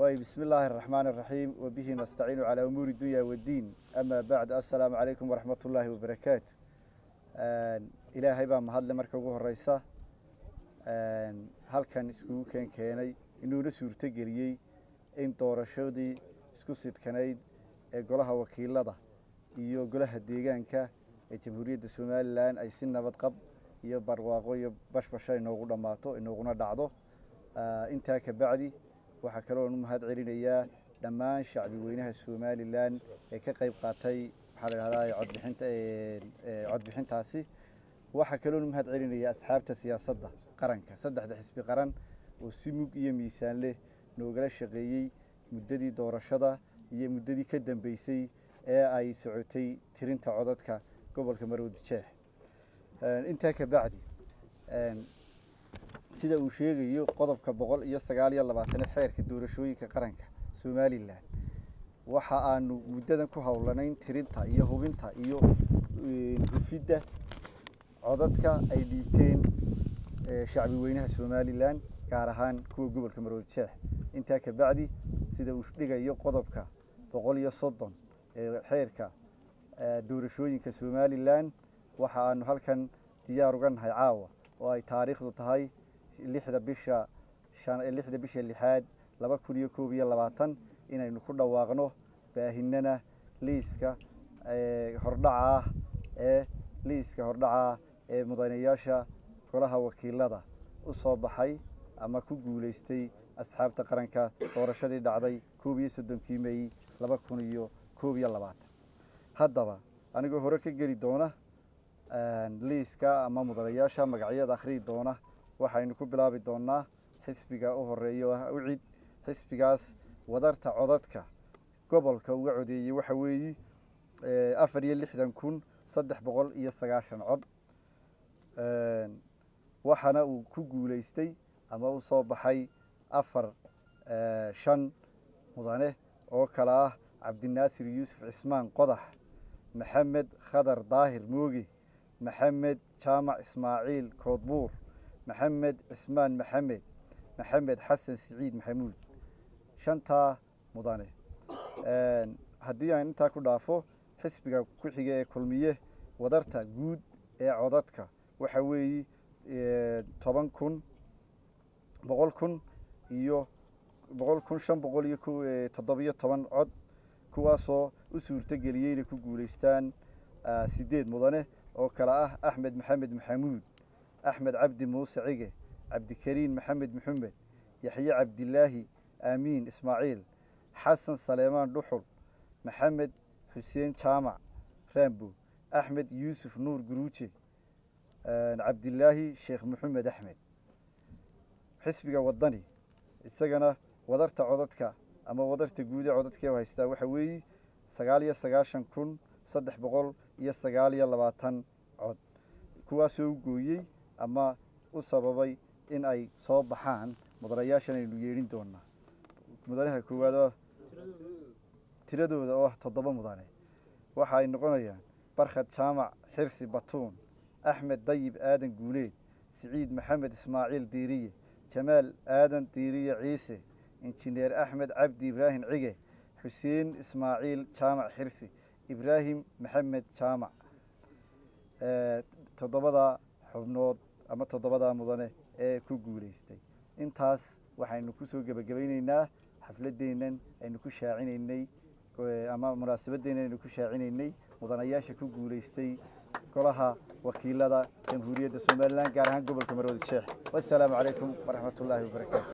waay bismi illaahi araxmaan araxiim wabihi nastaciinu calaa umuuri dunya waddiin amaa bacd assalaamu calaykum waraxmat ullaahi wabarakaatu ilaahay baa mahadle marka ugu horeysa halkan iskugu keen keenay inuuna suurto geliyey in doorashadii isku sidkanayd ee golaha wakiilada iyo golaha deegaanka ee jamhuuriyadda somalilan ay si nabad qab iyo barwaaqo iyo bashbasha inoogu dhammaato inooguna dhacdo intaa ka bacdi waxaa kaloon u mahad celinayaa dhammaan shacbi weynaha somalilan ee ka qayb qaatay maxaa la dhahdaa codbixinta codbixintaasi waxaa kaloon u mahad celinayaa asxaabta siyaasadda qaranka saddexda xisbi qaran oo si mug iyo miisaan leh noogala shaqeeyey muddadii doorashada iyo muddadii ka dambeysay ee ay socotay tirinta codadka gobolka maroodi jeex intaa ka bacdi sida uu sheegayo qodobka boqol iyo sagaal iyo labaatane xeerka doorashooyinka qaranka somalilan waxa aanu muddadan ku howlanayn tirinta iyo hubinta iyo hufidda codadka ay dhiibteen shacbi weynaha somalilan gaar ahaan kuwa gobolka maroodi jeex intaa ka bacdi sida uu dhigayo qodobka boqol iyo soddon ee xeerka doorashooyinka somalilan waxa aanu halkan diyaar uga nahay caawa oo ay taariikhdu tahay lixda bisha lixda bisha lixaad laba kun iyo koob iyo labaatan inaynu ku dhawaaqno baahinana liiska hordhaca ah ee liiska hordhaca ah ee mudanayaasha golaha wakiilada u soo baxay ama ku guulaystay asxaabta qaranka doorashadii dhacday koob iyo soddonkii mey laba kun iyo koob iyo labaatan haddaba anigoo hore ka geli doona liiska ama mudanayaasha magacyada akhriyi doona waxaynu ku bilaabi doonaa xisbiga u horeeya oo ah ucid xisbigaas wadarta codadka gobolka uga codeeyey waxa weeye afar iyo lixdan kun saddex boqol iyo sagaashan cod waxaana uu ku guulaystay ama u soo baxay afar shan mudane oo kale ah cabdinaasir yuusuf cismaan qodax maxamed khadar daahir mooge maxamed jaamac ismaaciil koodbuur maxamed cismaan maxamed maxamed xasan siciid maxamuud shantaa mudane haddii aan intaa ku dhaafo xisbiga ku xiga ee kulmiye wadarta guud ee codadka waxa weeye toban kun boqol kun iyo boqol kun shan boqol iyo toddobiyo toban cod kuwaasoo u suurto geliyey inay ku guulaystaan sideed mudane oo kale ah axmed maxamed maxamuud axmed cabdi muuse cige cabdikariin maxamed maxamed yaxye cabdilaahi aamiin ismaaciil xasan saleemaan dhuxul maxamed xuseen jaamac rambo axmed yuusuf nuur guruuje cabdilaahi sheekh maxamed axmed xisbiga wadani isagana wadarta codadka ama wadarta guud ee codadkee haystaa waxa weeye sagaal iyo sagaashan kun saddex boqol iyo sagaal iyo labaatan cod kuwaasoo u gooyey ama u sababay in ay soo baxaan mudanayaashan aynu yeedhin doonaa mudanaha koowaad oo tiradooda oo ah toddoba mudane waxa ay noqonayaan barkhad jaamac xirsi batuun axmed dayib aadan guuleed siciid maxamed ismaaciil diiriye jamaal aadan diiriye ciise injineer axmed cabdi ibraahim cige xuseen ismaaciil jaamac xirsi ibraahim maxamed jaamac toddobadaa xubnood ama toddobadaa mudane ee ku guulaystay intaas waxaynu kusoo gebagabayneynaa xafladeennan aynu ku shaacinaynay ama munaasabadeennan aynu ku shaacinaynay mudanayaasha ku guulaystay golaha wakiilada jamhuuriyadda somalilan gaar ahaan gobolka maroodi jeex wassalaamu calaykum waraxmat ullaahi wabarakaatu